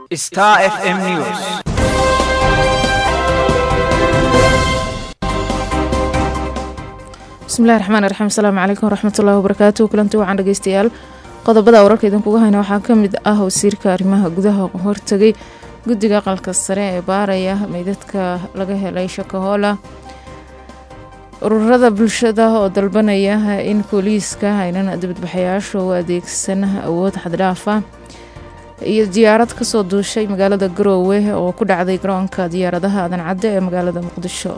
Star FM News. bismillahi raxmaan raxiim asalaamu calaykum waraxmatullahi wabarakaatu kulanti wacan dhegeystayaal qodobada wararka idinkuga hayna waxaa ka mid ah wasiirka arrimaha gudaha hortegay guddiga aqalka sare ee baaraya meydadka laga helay shakahoola ururada bulshada oo dalbanaya in booliiska aynan dibadbaxayaasha u adeegsan awood xaddhaafa iyo diyaarad kasoo duushay magaalada garoowe oo ku dhacday garoonka diyaaradaha aadan cadde ee magaalada muqdisho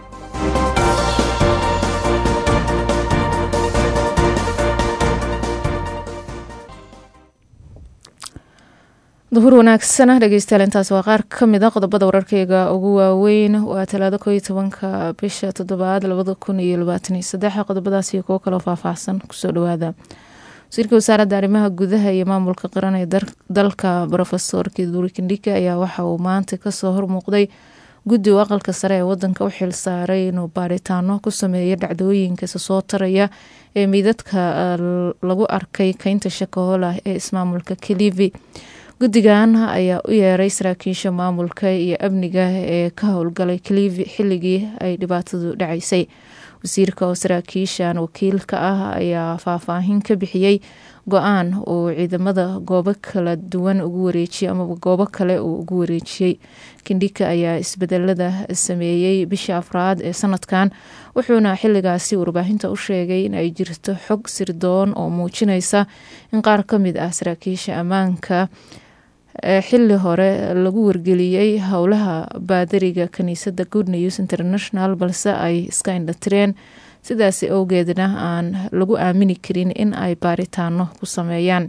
duhur wanaagsana dhegeystayaal intaas waa qaar ka mid a qodobada wararkeyga ugu waaweyn waa talaado kooiyo tobanka bisha toddobaad labada kun iyo labaatan iyo saddex qodobadaas iyo kuwo kaloo faahfaahsan kusoo dhawaada wasiirka wasaaradda arrimaha gudaha iyo maamulka qaran ee dalka rofesor kiduri kindhika ayaa waxa uu maanta kasoo hormuuqday guddi u aqalka sare ee wadanka u xil saaray inuu baaritaano ku sameeyo dhacdooyinka isa soo taraya ee meydadka lagu arkay keynta shakahoola ee ismaamulka kalivi guddigan ayaa u yeeray saraakiisha maamulka iyo amniga ee ka howlgalay kalivi xilligii ay dhibaatadu dhacaysay wasiirka oo saraakiishan wakiilka ah ayaa faahfaahin ka bixiyey go-aan uu ciidamada goobo kala duwan ugu wareejiyey amaba goobo kale uu ugu wareejiyey kindhika ayaa isbedelada sameeyey bisha afraad ee sanadkan wuxuuna xiligaasi warbaahinta u sheegay in ay jirto xog sirdoon oo muujinaysa in qaar ka mid ah saraakiisha ammaanka xili hore lagu wargeliyey howlaha baadariga kaniisadda good news international balse ay iska indhatireen sidaasi awgeedna aan lagu aamini karin in ay baaritaano ku sameeyaan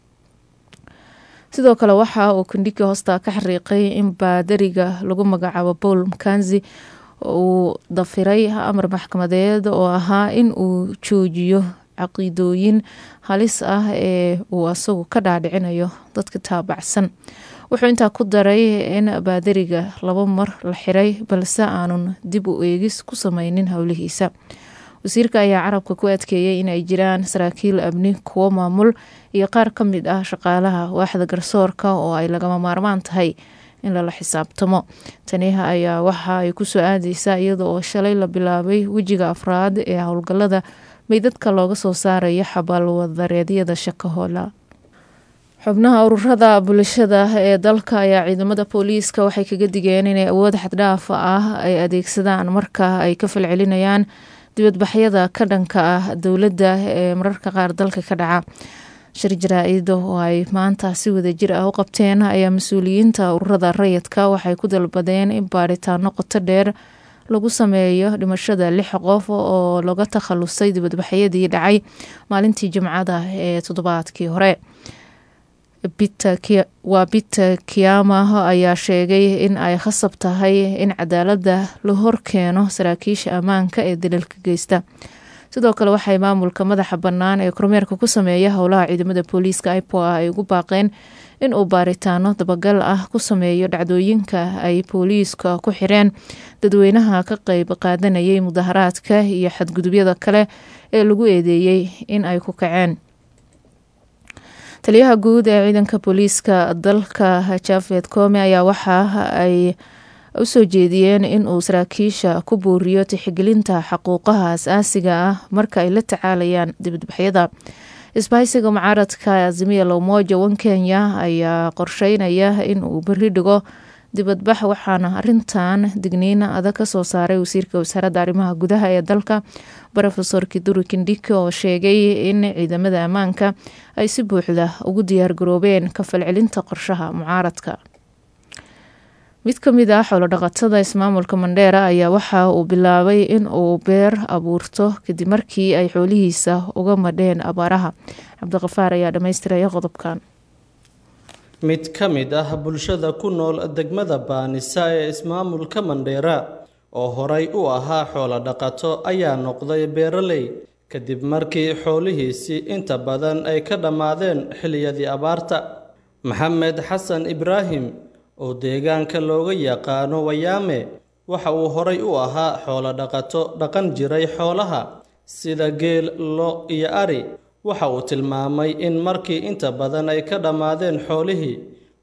sidoo kale waxa uu kandhiki hoosta ka xariiqay in baadariga lagu magacaabo paul mkanzi uu dafiray amar maxkamadeed oo ahaa in uu joojiyo caqiidooyin halis ah ee uu asagu ka dhaadhicinayo dadka taabacsan wuxuu intaa ku daray in baadariga laba mar la xiray balse aanun dib u eegis ku sameynin howlihiisa wasiirka ayaa carabka ku adkeeyey in ay jiraan saraakiil amni kuwo maamul iyo qaar ka mid ah shaqaalaha waaxda garsoorka oo ay lagama maarmaan tahay in lala xisaabtamo taniha ayaa waxa ay kusoo aadeysaa iyada oo shalay la bilaabay wejiga afraad ee howlgalada meydadka looga soo saarayo xabaalwadareedyada shakahoola xubnaha ururada bulshada ee dalka ayaa ciidamada booliiska waxay kaga digeen inay awood xaddhaafa ah ay adeegsadaan marka ay ka falcelinayaan dibadbaxyada ka dhanka ah dowladda ee mararka qaar dalka ka dhaca shir jaraa-id oo ay maanta si wadajir ah u qabteen ayaa mas-uuliyiinta ururada rayidka waxay ku dalbadeen in baaritaano qoto dheer lagu sameeyo dhimashada lix qof oo laga takhalusay dibadbaxyadii dhacay maalintii jimcada ee toddobaadkii hore waa biter kiyama ayaa sheegay in ay khasab tahay in cadaalada la horkeeno saraakiisha ammaanka ee dalalka geysta sidoo kale waxay maamulka madaxa bannaan ee kormeerka ku sameeya howlaha ciidamada booliiska ipoa ay ugu baaqeen in uu baaritaano dabagal ah ku sameeyo dhacdooyinka ay booliiska ku xireen dadweynaha ka qeyb qaadanayay mudaharaadka iyo xadgudubyada kale ee lagu eedeeyey in ay ku kaceen taliyaha guud ee ciidanka booliiska dalka jafed kome ayaa waxa ay usoo jeediyeen in uu saraakiisha ku buuriyo tixgelinta xaquuqaha as-aasiga ah marka ay la tacaalayaan dibadbaxyada isbahaysiga mucaaradka azimiya lowmoja wan kenya ayaa qorsheynaya in uu beri dhigo dibadbax waxaana arintan digniina adag kasoo saaray wasiirka wasaaradda arrimaha gudaha ee dalka rofesor kiduri kindhiki oo sheegay in ciidamada ammaanka ay si buuxda ugu diyaargaroobeen ka falcelinta qorshaha mucaaradka mid ka mid ah xoolodhaqatada ismaamulka mandheera ayaa waxa uu bilaabay in uu beer abuurto kadib markii ay xoolihiisa uga madheen abaaraha cabdiqafaar ayaa dhammaystiraya qodobkan mid ka mid ah bulshada ku nool degmada baanisa ee ismaamulka mandheera oo horay u ahaa xoolo dhaqato ayaa noqday beeraley kadib markii xoolihiisii inta badan ay ka dhammaadeen xilliyadii abaarta maxamed xasan ibraahim oo deegaanka looga yaqaano wayaame waxa uu horay u ahaa xoolo dhaqato dhaqan jiray xoolaha sida geel lo iyo ari waxa uu tilmaamay in markii inta badan ay ka dhammaadeen xoolihii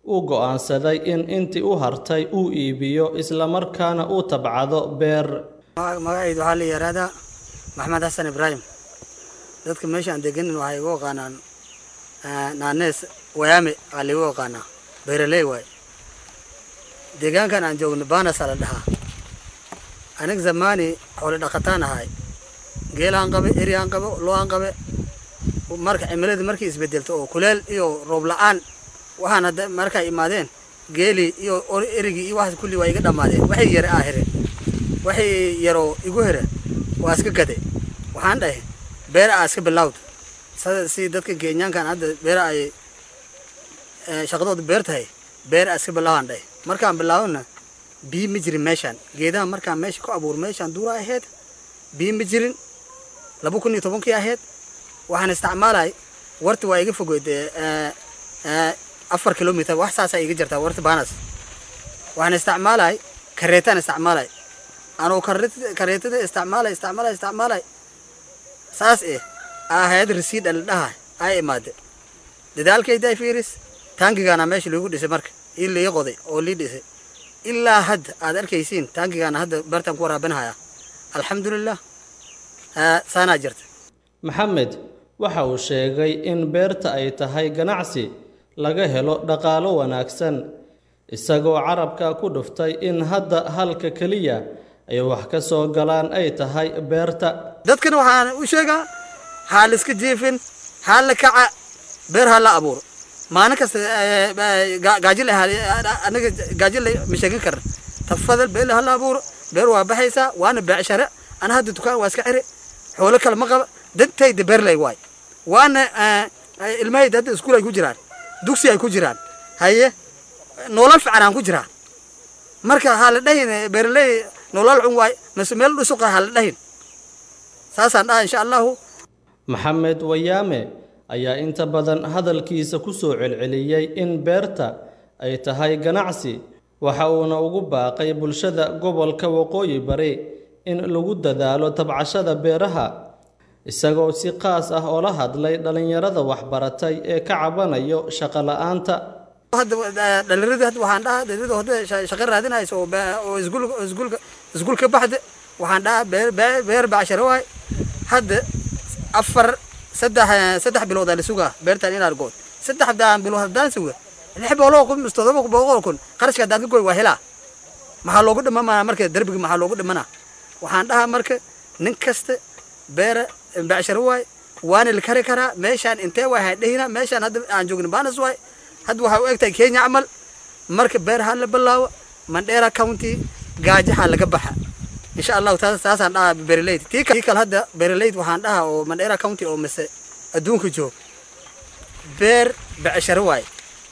uu go'aansaday in intii u hartay uu iibiyo islamarkaana uu tabcado beer magacaydu waxaa la yihahdaa maxamed xasan ibraahim dadka meesha aan deganin waxay igu aqaanaan naanees wayaame aa laigu aqaanaa beeraley waay deegaankan aan joogno baanasaa la dhahaa anig zamaani xoolo dhaqataan ahay geelaan qabe eriaan qabe lo-aan qabe marka cimilada markay isbedelto oo kuleel iyo roob la-aan waxaan hadda markay imaadeen geelii iyo erigii iyo waxaas kulli waa iga dhammaadeen waxay yare aa here waxay yaroo igu here waa iska gade waxaan dhahay beera aa iska bilawd si dadka kenyaankan hadda beera ay shaqadooda beer tahay beer aa iska bilaawaan dhahay markaan bilaawona biyo ma jirin meeshaan geedaha markaan meesha ku abuur meeshaan duura ahayd biyo ma jirin laba kun iyo tobankii ahayd waxaan isticmaalay warta waa iga fogeyd afar kilomitr wax saasaa iga jirtaa warta baanas waxaan isticmaalay kareetaan isticmaalay anuu kareetada isticmaalay isticmaalay isticmaalay saas eh ahayd rasiid la dhaha ay imaade dadaalkaydaa fiiris taangigaana meesha lagu dhisay marka ii lii qoday oo lii dhisay ilaa hadda aad arkaysiin taangigaana hadda beertaan ku waraabinhayaa alxamdulilah saanaa jirta maxamed waxa uu sheegay in beerta ay tahay ganacsi laga helo dhaqaalo wanaagsan isagoo carabka ku dhuftay in hadda halka keliya ay wax ka soo galaan ay tahay beerta dadkana waxaan u sheegaa haa la iska jiifin haa la kaca beer haa la abuuro maalin kasta gaajil anaga gaajil ma sheegin karna tafadal beer haa la abuuro beer waa baxaysaa waana beecshare ana hadda dukaan waa iska xiri xoolo kale ma qaba dantayda beerley waay waana ilmahayda hadda iskuul ay ku jiraan dugsi ay ku jiraan haye nolol fiican aan ku jiraan marka haa la dhahin beerley nolol cun waay mase meel dhusuqa haa la dhahin saasaan dhaha insha allahu maxamed wayaame ayaa inta badan hadalkiisa ku soo celceliyey in beerta ay tahay ganacsi waxa uuna ugu baaqay bulshada gobolka waqooyi bari in lagu dadaalo tabcashada beeraha isagoo si qaas ah oola hadlay dhallinyarada waxbaratay ee ka cabanayo shaqo la-aanta dhalinyarada hadda waxaan dhahaa dhalinyarada hadda shaqo raadinaysa oo oo iskuul iskuulka iskuul ka baxda waxaan dhahaa beer beer bacsharo waay hadda afar saddex saddex bilood aa la sugaa beertan inaad good saddex bilood haddaan suga lix boqol kun mise todoba boqol kun qarashka haddaan ka goy waa helaa maxaa loogu dhimanaa marka derbiga maxaa loogu dhimanaa waxaan dhahaa marka nin kasta beera bacsharo waay waana la kari karaa meeshaan intee waay hadhehina meeshaan hadda aan joogna baanas waay hadda waxaa u egtahay kenya camal marka beer ha la bilaawo mandheera county gaajaha laga baxa insha allahu taas taasaan dhahaa bereleyd tii kale hadda bereleyd waxaan dhahaa oo mandheera county oo mise adduunka joog beer bacsharo waay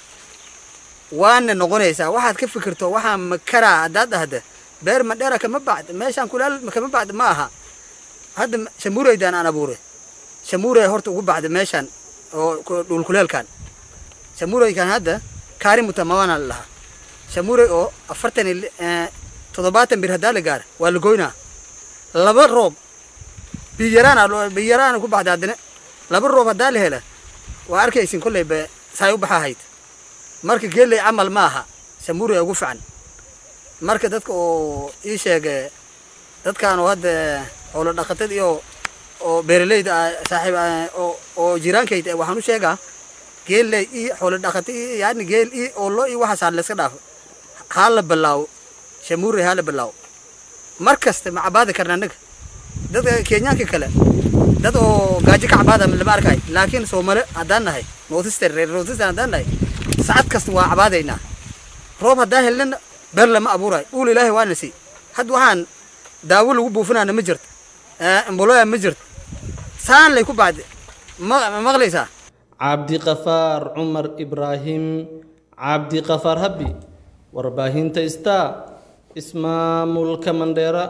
waana noqonaysaa waxaad ka fikirto waxaa makaraa haddaad dhahda beer mandheera kama bacd meeshaan kulaal kama bacd ma aha hadda shamuureydaan aan abuuray shamuurey horta ugu baxda meeshaan oo dhulkuleelkan shamuureykan hadda kaari mutamawana la dhahaa shamuurey oo afartan iyo toddobaatan bir haddaa la gaara waa la goynaa laba roob biyaraana biyaraana ku baxda haddana laba roob haddaa la hela waa arkaysin kolley be saay u baxahayd marka geeley camal ma aha shamuurey ugu fican marka dadka oo ii sheege dadkaan oo hadda xoolo dhaqatad iyo oo beeraleyda saaxiib oo oo jiraankayda waxaan u sheegaa geelley iyo xoolo dhaqata iyo yani geel iyo oo lo iyo waxaas haa layska dhaafo haa la bilaawo shamuurey haa la bilaawo mar kasta ma cabaadi karna annaga dadka kenyaanka kale dad oo gaajo ka cabaada lama arkay laakiin soomale haddaan nahay northeastern reer northeastern haddaan nahay sacad kasta waa cabaadaynaa roob haddaan helnana beer lama abuurayo uul ilaahay waana sii hadda waxaan daawo lagu buufinaana ma jirto amboloya ma jirto saan lay ku bacdi ma maqlaysaa cabdiqafaar cumar ibraahim cabdiqafaar habbi warbaahinta star ismaamulka mandheera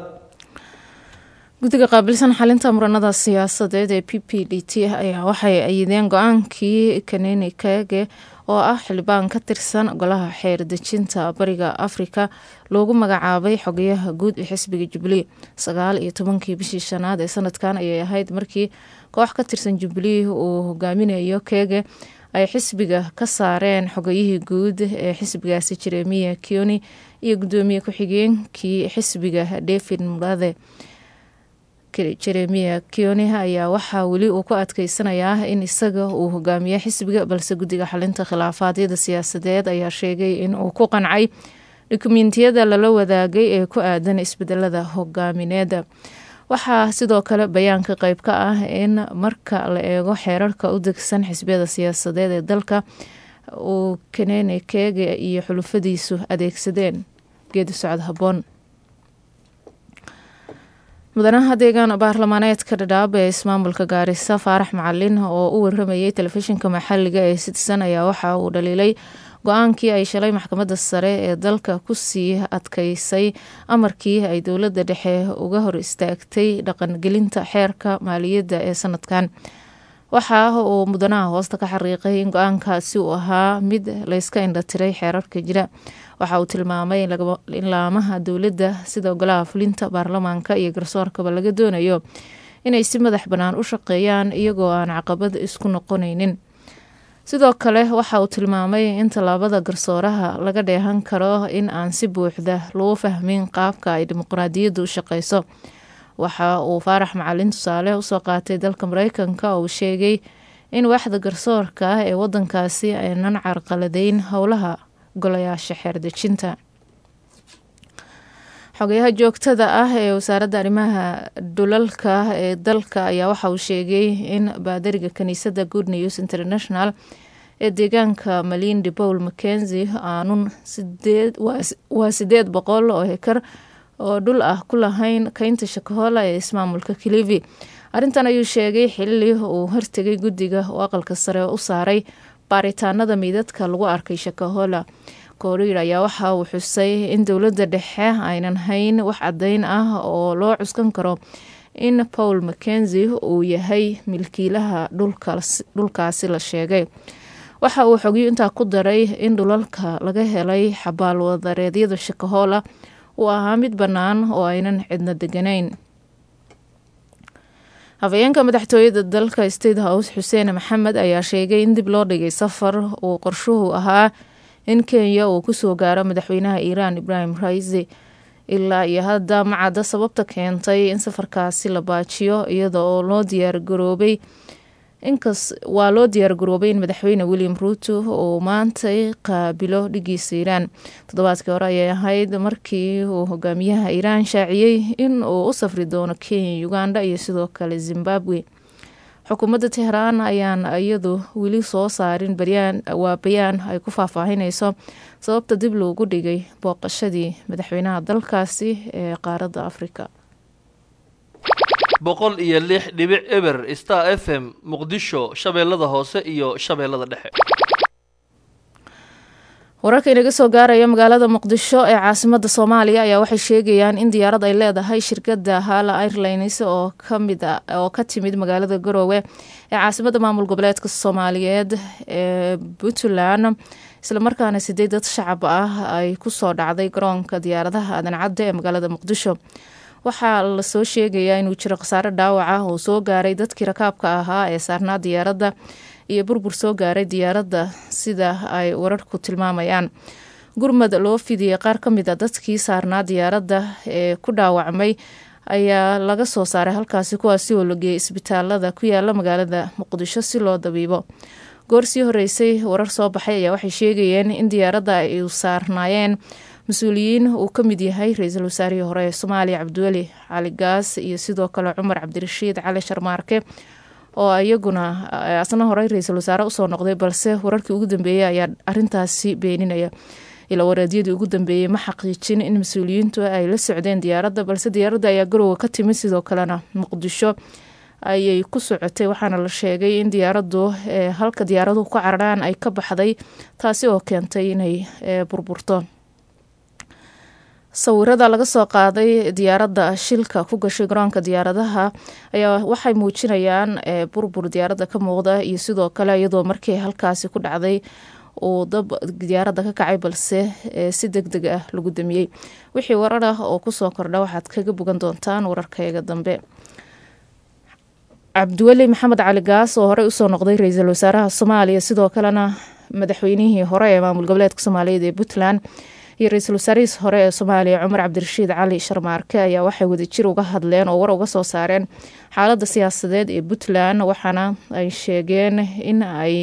guddiga qaabilsan xalinta muranada siyaasadeed ee p p d t ayaa waxay ayideen go-aankii kaneni kage oo ah xildhibaan ka tirsan golaha xeer dejinta bariga afrika loogu magacaabay xogayaha guud ee xisbiga jubilee sagaal iyo tobankii bishii shanaad ee sanadkan ayay ahayd markii koox ka tirsan jubilee uu hogaaminayo keege ay xisbiga ka saareen xogayihii guud ee xisbigaasi jeremiya kioni iyo gudoomiye ku-xigeenkii xisbiga david murade jeremiya kioni ayaa waxaa weli uu ku adkeysanayaa in isaga uu hogaamiye xisbiga balse guddiga xalinta khilaafaadyada siyaasadeed ayaa sheegay in uu ku qancay dukumentiyada lala wadaagay ee ku aadan isbedelada hogaamineeda waxaa sidoo kale bayaanka qeyb ka ah in marka la eego xeerarka u degsan xisbiyada siyaasadeed ee dalka uu kenene keege iyo xulufadiisu adeegsadeen geedi socod haboon mudanaha deegaan baarlamaaneedka dhadhaab ee ismaamulka gaarisa faarax macalin oo u waramayay telefishinka maxaliga ee citizen ayaa waxa uu dhaliilay go-aankii ay shalay maxkamadda sare ee dalka kusii adkeysay amarkii ay dowladda dhexe uga hor istaagtay dhaqangelinta xeerka maaliyadda ee sanadkan waxa uu mudanaha hoosta ka xariiqay in go-aankaasi uu ahaa mid layska indhatiray xeerarka jira waxa uu tilmaamay in laamaha dowladda sida golaha fulinta baarlamaanka iyo garsoorkaba laga doonayo inay si madax bannaan u shaqeeyaan iyagoo aan caqabad isku noqonaynin sidoo kale waxa uu tilmaamay in tallaabada garsooraha laga dheehan karo in aan si buuxda lagu fahmin qaabka ay dimuqraadiyaddu u shaqeyso waxa uu faarax macalin tusaale usoo qaatay dalka mareykanka oo uu sheegay in waaxda garsoorka ah ee wadankaasi aynan carqaladeyn howlaha golayaasha xeerdejinta xogayaha joogtada ah ee wasaaradda arrimaha dhulalka ee dalka ayaa waxa uu sheegay in baadariga kaniisadda good news international ee deegaanka malindi paul mackenzi aanun waa sideed boqol oo hekar oo dhul ah ku lahayn keynta shakahola ee ismaamulka kilivi arrintan ayuu sheegay xilli uu hortegay guddiga oo aqalka sare u saaray baaritaanada meydadka lagu arkay shakahola kooriir ayaa waxa uu xusay in dowladda dhexe aynan hayn wax caddeyn ah oo loo cuskan karo in paul mackenzi uu yahay milkiilaha dhulkaasi la sheegay waxa uu xogiyo intaa ku daray in dhulalka laga helay xabaalwadareedyada shakahola uu ahaa mid bannaan oo aynan cidna deganayn hafayeenka madaxtooyada dalka state house xuseen maxamed ayaa sheegay in dib loo dhigay safar uu qorshuhu ahaa in kenya uu kusoo gaaro madaxweynaha iiraan ibrahim raisi ilaa iyo hadda macadda sababta keentay in safarkaasi la baajiyo iyada oo loo diyaargaroobay inkas waa loo diyaargaroobay in madaxweyne william ruuto uu maantay qaabilo dhigiisa iiraan toddobaadkii hore ayay ahayd markii uu hogaamiyaha iiraan shaaciyey in uu u safri doono kenya uganda iyo sidoo kale zimbabwe xukuumadda tehraan ayaan iyadu weli soo saarin waa bayaan ay ku faahfaahineyso sababta dib loogu dhigay booqashadii madaxweynaha dalkaasi ee qaaradda afrika boqol iyo lix dhibic eber star f m muqdisho shabeellada hoose iyo shabeellada dhexe wararka inaga soo gaaraya magaalada muqdisho ee caasimada soomaaliya ayaa waxay sheegayaan in diyaarad ay leedahay shirkada hala airlines oo kamid oo ka timid magaalada garoowe ee caasimada maamul goboleedka soomaaliyeed ee puntland islamarkaana sideed dad shacab ah ay kusoo dhacday garoonka diyaaradaha adancadda ee magaalada muqdisho waxaa lasoo sheegayaa inuu jiro khasaare dhaawac ah oo soo gaaray dadkii rakaabka ahaa ee saarnaa diyaaradda iyo burbur soo gaaray diyaaradda sida ay wararku tilmaamayaan gurmad loo fidiyey qaar ka mid a dadkii saarnaa diyaaradda ee ku dhaawacmay ayaa laga soo saaray halkaasi kuwaasi oo la geeyay isbitaalada ku yaala magaalada muqdisho si loo dabiibo goor sii horeysay warar soo baxay ayaa waxay sheegayeen in diyaaradda ay saarnaayeen mas-uuliyiin uu ka mid yahay ra-iisul wasaarihii hore ee soomaaliya cabdiweli cali gaas iyo sidoo kale cumar cabdirashiid cali sharmaarke oo iyaguna asna horey ra-iisul wasaare usoo noqday balse wararkii ugu dambeeyey ayaa arintaasi beeninaya ilaa wareedyadii ugu dambeeyey ma xaqiijin in mas-uuliyiintu ay la socdeen diyaaradda balse diyaaradda ayaa garowga ka timid sidoo kalena muqdisho ayay ku socotay waxaana la sheegay in diyaaraddu halka diyaaraduhu ku cararaan ay ka baxday taasi oo keentay inay burburto sawirada laga soo qaaday diyaaradda shilka ku gashay garoonka diyaaradaha ayaa waxay muujinayaan burbur diyaaradda ka muuqda iyo sidoo kale iyadoo markii halkaasi ku dhacday uu dab diyaaradda ka kacay balse si deg deg ah lagu damiyey wixii warar ah oo kusoo kordha waxaad kaga bogan doontaan wararkayga dambe cabdiweli maxamed cali gaas oo horey usoo noqday ra-iisul wasaaraha soomaaliya sidoo kalena madaxweynihii hore ee maamul goboleedka soomaaliyeed ee puntland iyo ra-iisul wasaarihiis hore ee soomaaliya cumar cabdirashiid cali sharmaarke ayaa waxay wadajir uga hadleen oo war uga soo saareen xaalada siyaasadeed ee puntland waxaana ay sheegeen in ay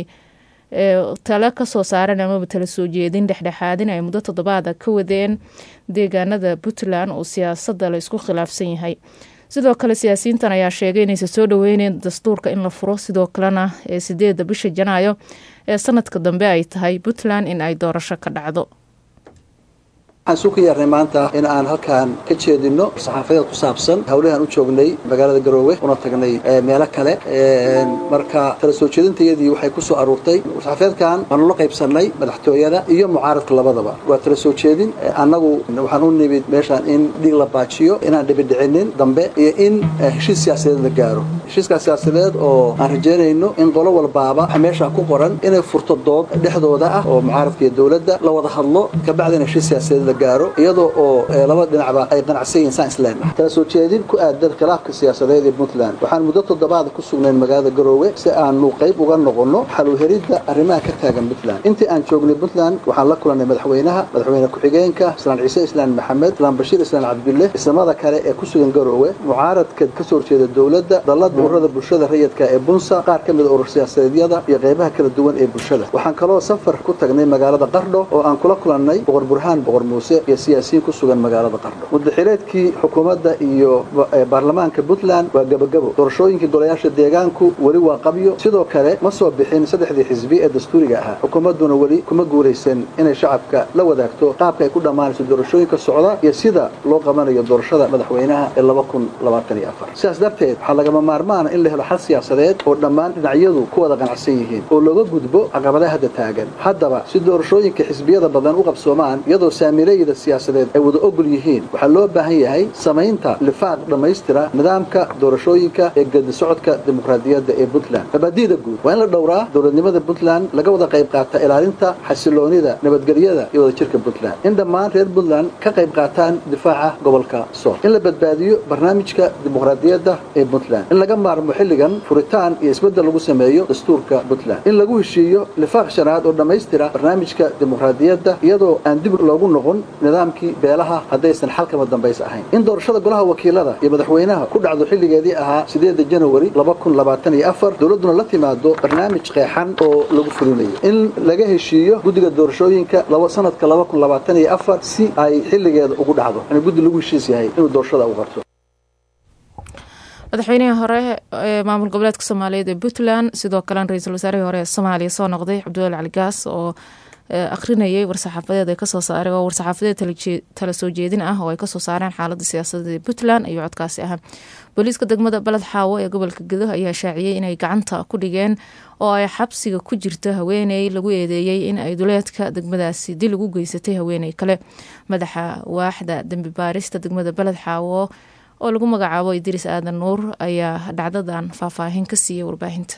tale kasoo saareen amaba tala soo jeedin dhexdhexaadin ay muddo toddobaada ka wadeen deegaanada puntland oo siyaasada la isku khilaafsan yahay sidoo kale siyaasiyiintan ayaa sheegay inaysan soo dhoweyneyn dastuurka in la furo sidoo kalena ee sideeda bisha janaayo ee sanadka dambe ay tahay puntland in ay doorasho ka dhacdo waxaan isu ka yeernay maanta in aan halkaan ka jeedino saxaafadeed ku saabsan howlahan u joognay magaalada garoowe una tagnay meelo kale marka tala soo jeedintayadii waxay ku soo aruurtay saxaafadeedkan waanu la qaybsannay madaxtooyada iyo mucaaradka labadaba waa tala soo jeedin annagu waxaan u nimid meeshaan in dhiig la baajiyo inaan dhibidhicinin dambe iyo in heshiis siyaasadeed la gaaro heshiiskaas siyaasadeed oo aan rajaynayno in qolo walbaaba waxa meesha ku qoran inay furto dood dhexdooda ah oo mucaaradka iyo dowladda la wada hadlo kabacdina heshiis siyaasadeed la gaaro iyadoo oo laba dhinacba ay qanacsan yihiin saan isleenahay tala soo jeedin ku aadan khilaafka siyaasadeed ee puntland waxaan muddo toddobaada ku sugnayn magaalada garoowe si aanu qayb uga noqonno xaluheridda arrimaha ka taagan puntland intii aan joognay puntland waxaan la kulannay madaxweynaha madaxweyne ku-xigeenka islaan ciise islaan maxamed islaan bashiir islaan cabdulle islamada kale ee ku sugan garoowe mucaaradka ka soo horjeeda dowladda dallada ururada bulshada rayidka ee bunsa qaar ka mida urur siyaasadeedyada iyo qaybaha kala duwan ee bulshada waxaan kaloo safar ku tagnay magaalada qardho oo aan kula kulannay boqor burhaan boqor muuse iyo siyaasiyiin ku sugan magaalada qardho mudaxireedkii xukuumadda iyo baarlamaanka puntland waa gebagabo doorashooyinkii golayaasha deegaanku weli waa qabyo sidoo kale ma soo bixin saddexdii xisbi ee dastuuriga ahaa xukuumadduna weli kuma guulaysan inay shacabka la wadaagto qaabka ay ku dhammaanayso doorashooyinka socda iyo sida loo qabanayo doorashada madaxweynaha ee laba kun labaatan iyo afar sidaas darteed waxaa lagama maarmaana in la helo xal siyaasadeed oo dhammaan dhinacyadu ku wada qanacsan yihiin oo looga gudbo caqabadaha hadda taagan haddaba si doorashooyinka xisbiyada badan u qabsoomaan iyadoo saamiilayda siyaasadeed ay wada ogol yihiin waxaa loo baahan yahay samaynta lifaaq dhammaystira nidaamka doorashooyinka ee gedi socodka dimuqraadiyadda ee puntland mabaadi'da guud waa in la dhowraa dowladnimada puntland laga wada qayb qaata ilaalinta xasiloonida nabadgelyada iyo wadajirka puntland in dhammaan reer puntland ka qayb qaataan difaaca gobolka sool in la badbaadiyo barnaamijka dimuqraadiyadda ee puntland in laga maarmo xilligan furitaan iyo isbeddel lagu sameeyo dastuurka puntland in lagu heshiiyo lifaaq shanaad oo dhammaystira barnaamijka dimuqraadiyadda iyadoo aan dib loogu noqon nidaamkii beelaha haddaysan xalkama dambays ahayn in doorashada golaha wakiilada iyo madaxweynaha ku dhacdo xilligeedii ahaa sideeda janawari laba kun labaatan iyo afar dowladduna la timaado barnaamij qeexan oo lagu fulinayo in laga heshiiyo guddiga doorashooyinka laba sanadka laba kun labaatan iyo afar si ay xilligeeda ugu dhacdo in guddi lagu heshiis yahay inuu doorashada u qabto madaxweynihii hore ee maamul goboleedka soomaaliyeed ee puntland sidoo kalena ra-iisul wasaarihii hore ee soomaaliya soo noqday cabdiweli cali gaas oo akhrinayay war-saxaafadeed ay kasoo saareen oo war-saxaafadeed tala soo jeedin ah oo ay kasoo saareen xaalada siyaasadeed ee puntland ayuu codkaasi ahaa booliiska degmada baled xaawo ee gobolka gedo ayaa shaaciyey inay gacanta ku dhigeen oo ay xabsiga ku jirto haweeney lagu eedeeyey in ay duleedka degmadaasi dil ugu geysatay haweeney kale madaxa waaxda dembi baarista degmada baled xaawo oo lagu magacaabo idriis aadan nuur ayaa dhacdadan faahfaahin ka siiyey warbaahinta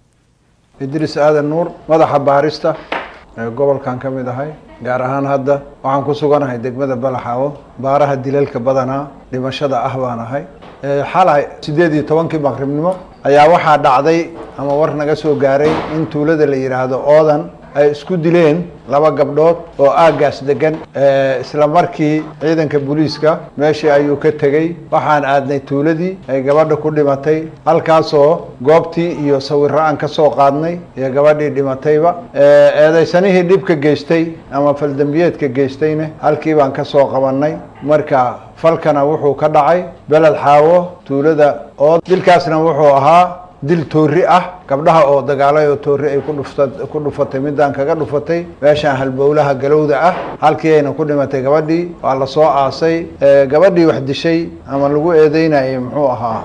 idriis aadan nuur madaxa baarista ee gobolkan ka mid ahay gaar ahaan hadda waxaan ku suganahay degmada balaxaawo baaraha dilalka badanaa dhimashada ah baan ahay xalay siddeed iyo tobankii maqribnimo ayaa waxaa dhacday ama war naga soo gaaray in tuulada la yidhaahdo oodan ay isku dileen laba gabdhood oo aaggaas degan isla markii ciidanka booliiska meeshii ayuu ka tegey waxaan aadnay tuuladii ay gabadha ku dhimatay halkaasoo goobtii iyo sawirro aan ka soo qaadnay iyo gabadhii dhimatayba eedaysanihii dhibka geystay ama faldembiyeedka geystayna halkii baan ka soo qabannay marka falkana wuxuu ka dhacay beled xaawo tuulada oo dilkaasna wuxuu ahaa dil toori ah gabdhaha oo dagaalay oo toori ay kudhufta ku dhufatay midaan kaga dhufatay meeshaan halbowlaha galowda ah halkii ayna ku dhimatay gabadhii waa la soo aasay gabadhii wax dishay ama lagu eedeynayay muxuu ahaa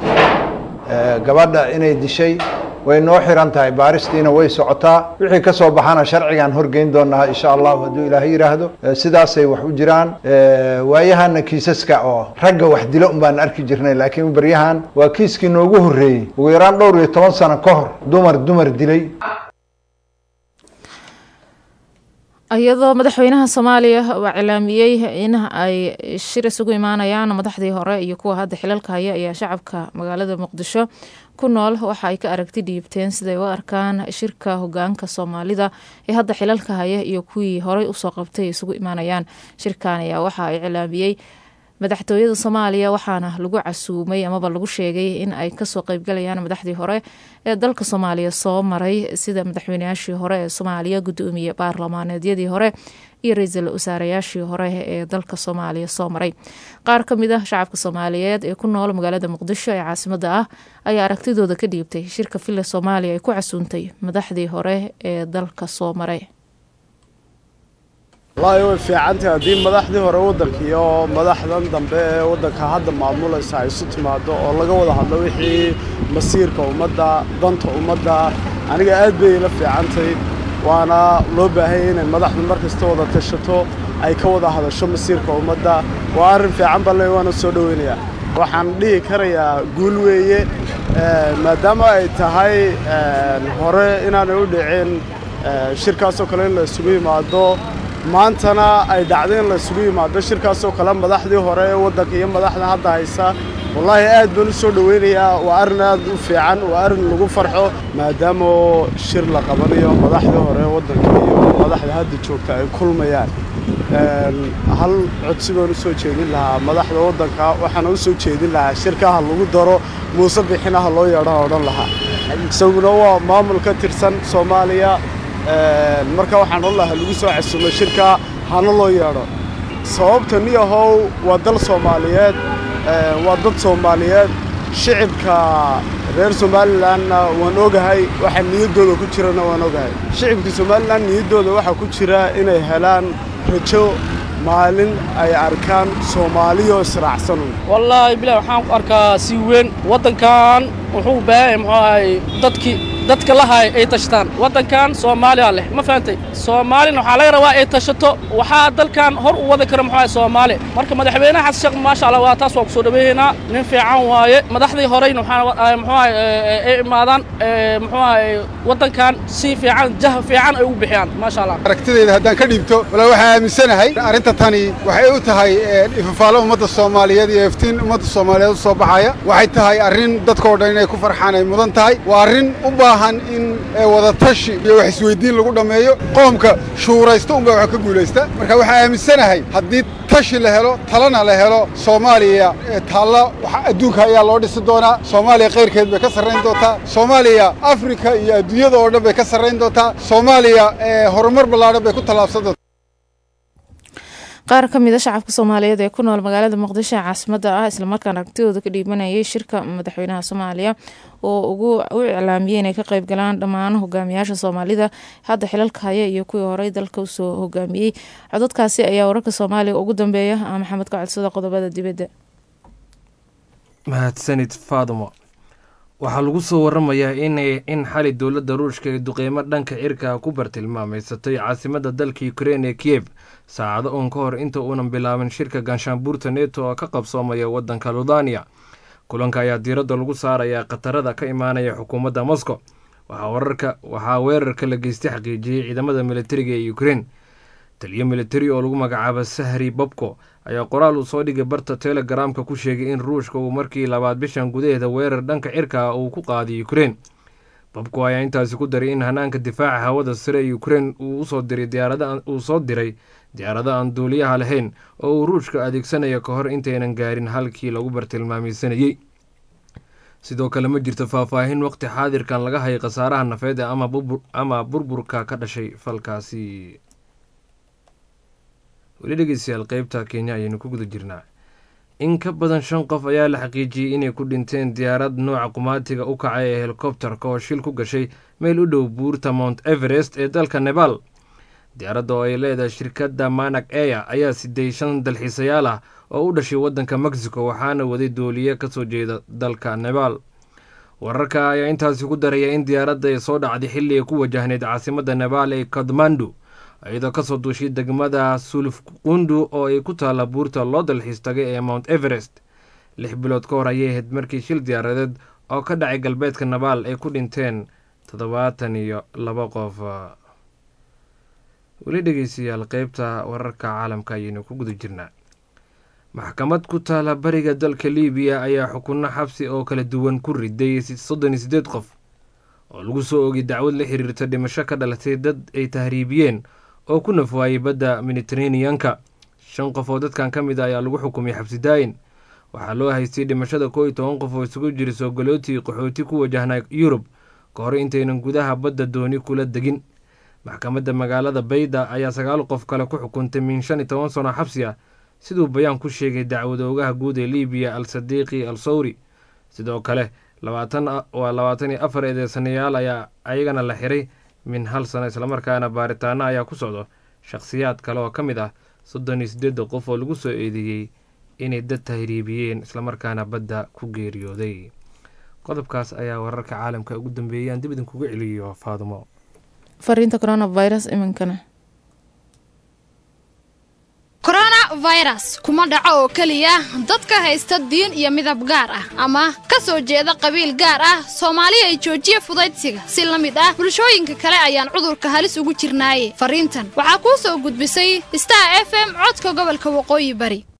gabadha inay dishay way noo xiran tahay baaristiina way socotaa wixii ka soo baxana sharcigaan horgeyn doonaa insha allahu hadduu ilaahay yidhaahdo sidaasay wax u jiraan waayahana kiisaska oo ragga wax dilo un baan arki jirnay laakiin baryahan waa kiiskii noogu horreeyey ugu yaraan dhowr iyo toban sano ka hor dumar dumar dilay iyadoo madaxweynaha soomaaliya uu cilaamiyey in ay shir isugu imaanayaan madaxdii hore iyo kuwa hadda xilalka haya ayaa shacabka magaalada muqdisho ku nool waxa ay ka aragti dhiibteen siday u arkaan shirka hogaanka soomaalida ee hadda xilalka haya iyo kuwii horey usoo qabtay isugu imaanayaan shirkan ayaa waxa ay cilaamiyey madaxtooyada soomaaliya waxaana lagu casuumay amaba lagu sheegay in ay kasoo qeybgalayaan madaxdii hore ee dalka soomaaliya soo maray sida madaxweynayaashii hore ee soomaaliya gudoomiye baarlamaaneedyadii hore iyo ra-iisul wasaarayaashii hore ee dalka soomaaliya soo maray qaar ka mid ah shacabka soomaaliyeed ee ku nool magaalada muqdisho ee caasimada ah ayaa aragtidooda ka dhiibtay shirka villa soomaaliya ay ku casuuntay madaxdii hore ee dalka soo maray wallaahi way fiicantahay haddii madaxdii hore waddanka iyo madaxdan dambe ee waddanka hadda maamulaysa ay isu timaado oo laga wada hadlo wixii masiirka ummadda danta ummadda aniga aad bay ila fiicantahay waana loo baahanya inay madaxdu mar kasta wada tashato ay ka wada hadasho masiirka ummadda waa arrin fiican balle waana soo dhoweynayaa waxaan dhihi karayaa guul weeye maadaama ay tahay hore inaanay u dhicin shirkaasoo kale in la isugu yimaado maantana ay dhacday in la isugu yimaado shirkaasoo kale madaxdii hore ee waddanka iyo madaxda hadda haysa wallaahi aad baan u soo dhoweynayaa waa arrin aad u fiican waa arrin lagu farxo maadaama shir la qabanayo madaxdii hore ee waddanka iyo madaxda hadda joogta ay kulmayaan hal codsi baan u soo jeedin lahaa madaxda waddanka waxaana u soo jeedin lahaa shirka ha lagu daro muuse bixina ha loo yeedho odhan lahaa isaguna waa maamul ka tirsan soomaaliya marka waxaan odhan lahaa lagu soo casuumay shirka hana loo yeedho sababta niyahow waa dal soomaaliyeed waa dad soomaaliyeed shicibka reer somalilanna waan ogahay waxa niyaddooda ku jirana waan ogahay shicibka somalilan niyaddooda waxaa ku jira inay helaan rajo maalin ay arkaan soomaaliyoo israacsanun wallaahi bilah waxaan ku arkaa si weyn waddankan wuxuu u baahan yahay muxuu ahay dadkii dadka lahay ay tashtaan waddankan soomaaliya leh ma fahantay soomaalina waxaa laga rabaa ay tashato waxaa dalkan hor u wadi kara muxuu ahay soomaali marka madaxweynaha xasan sheekh maasha allah waa taas waa ku soo dhaweeynaa nin fiican waaye madaxdii horeyna waxaa muxuu ahay ay imaadaan muxuu ahay waddankan si fiican jah fiican ay ugu bixiyaan maasha allah aragtidayda haddaan ka dhiibto walaa waxaan aaminsanahay arrinta tani waxay u tahay ifafaalo ummadda soomaaliyeed iyo iftiin ummadda soomaaliyeed u soo baxaya waxay tahay arrin dadkao dhan inay ku farxaan ay mudan tahay waa arrin u baahan in wadatashi iyo wax isweyddiin lagu dhammeeyo qoomka shuuraysta unbaa wax ka guulaysta marka waxaan aaminsanahay haddii tashi la helo talana la helo soomaaliya taalla adduunka ayaa loo dhisi doonaa soomaaliya kayrkeed bay ka sarrayn doontaa soomaaliya afrika iyo adduunyada oo dhan bay ka sarrayn doontaa soomaaliya horumar ballaadhan bay ku tallaabsan doontaa qaar ka mid a shacabka soomaaliyeed ee ku nool magaalada muqdisho ee caasimada ah islamarkaana aragtidooda ka dhiibanayay shirka madaxweynaha soomaaliya oo ugu u iclaamiyey inay ka qeyb galaan dhammaan hogaamiyaasha soomaalida hadda xilalka haya iyo kuwii horey dalka usoo hogaamiyey codadkaasi ayaa wararka soomaaliya ugu dambeeya maxamed ka codsada qodobada dibadda mahadsanid faadumo waxaa lagu soo waramayaa in xali dowladda ruushka ee duqeymo dhanka cirka ku bartilmaameysatay caasimada dalka ukrein ee kiev saacado uun ka hor inta uunan bilaabin shirka ganshaanbuurta neto oo ka qabsoomaya waddanka ludaniya kulanka ayaa diiradda lagu saarayaa khatarada ka imaanaya xukuumadda moscow waxaa weerarka la geystay xaqiijiyey ciidamada militariga ee ukrein taliyo militari oo lagu magacaabo sahri bobko ayaa qoraal uu soo dhigay barta telegaraamka ku sheegay in ruushka uu markii labaad bishan gudaheeda weerar dhanka cirka ah uu ku qaaday ukrein bobko ayaa intaasi ku daray in hanaanka difaaca hawada sare ee ukrein uu soo diray diyaarado aan duuliyaha lahayn oo uu ruushka adeegsanayo ka hor intaynan gaarin halkii lagu bartilmaameysanayey sidoo kale ma jirto faahfaahin waqti xaadirkan laga hayay khasaaraha nafeed ama burburka ka dhashay falkaasi weli dhegeystayaal qeybta kenya ayaynu ku guda jirnaa in ka badan shan qof ayaa la xaqiijiyey inay ku dhinteen diyaarad nooca qumaatiga u kacay ee helikobterka oo shil ku gashay meel u dhow buurta mount everest ee dalka nebal diyaaradda oo ay leedahay shirkadda manag eya ayaa siday shan dalxiisayaal ah oo u dhashay waddanka mexico waxaana waday dooliye kasoo jeeda dalka nebal wararka ayaa intaasi ku daraya in diyaaradda ay soo dhacday xilli ay ku wajahneyd caasimadda nebal ee kadmandu iyadoo kasoo duushay degmada sulufqundu oo ay ku taalla buurta loo dalxiis tagay ee mount everest lix bilood ka hor ayay ahayd markii shil diyaaradeed oo ka dhacay galbeedka nabaal ay ku dhinteen toddobaatan iyo laba qof weli dhegeystayaal qeybta wararka caalamka ayaynu ku guda jirnaa maxkamad ku taala bariga dalka liibiya ayaa xukunno xabsi oo kala duwan ku riday soddon iyo siddeed qof oo lagu soo ogay dacwad la xiriirta dhimasho ka dhalatay dad ay tahriibiyeen oo ku nafwaayey badda mediteraneanka shan qof oo dadkan ka mid a ayaa lagu xukumay xabsi daayin waxaa loo haystay dhimashada koo iyo toban qof oo isugu jira soogalooti qaxooti ku wajahnaa yurub ka hor intaynan gudaha badda dooni kula degin maxkamadda magaalada bayda ayaa sagaal qof kale ku xukuntay min shan iyo toban sano xabsi ah siduu bayaan ku sheegay dacwadoogaha guud ee liibiya al sadiiqi al sawri sidoo kale labaatan waa labaatan iyo afar eedeysanayaal ayaa ayagana la xiray min hal sano islamarkaana baaritaano ayaa ku socdo shakhsiyaad kale oo ka mid ah soddon iyo siddeedda qof oo lagu soo eedeeyey inay dad tahriibiyeen islamarkaana badda ku geeriyooday qodobkaas ayaa wararka caalamka ugu dambeeyay aan dib idinkuga celiyo faadumo fariinta coronavirus iminkana coronavirus kuma dhaco oo keliya dadka haysta diin iyo midab gaar ah ama ka soo jeeda qabiil gaar ah soomaali ay joojiya fudaydsiga si la mid ah bulshooyinka kale ayaan cudurka halis ugu jirnaaye fariintan waxaa kuu soo gudbisay star f m codka gobolka waqooyi bari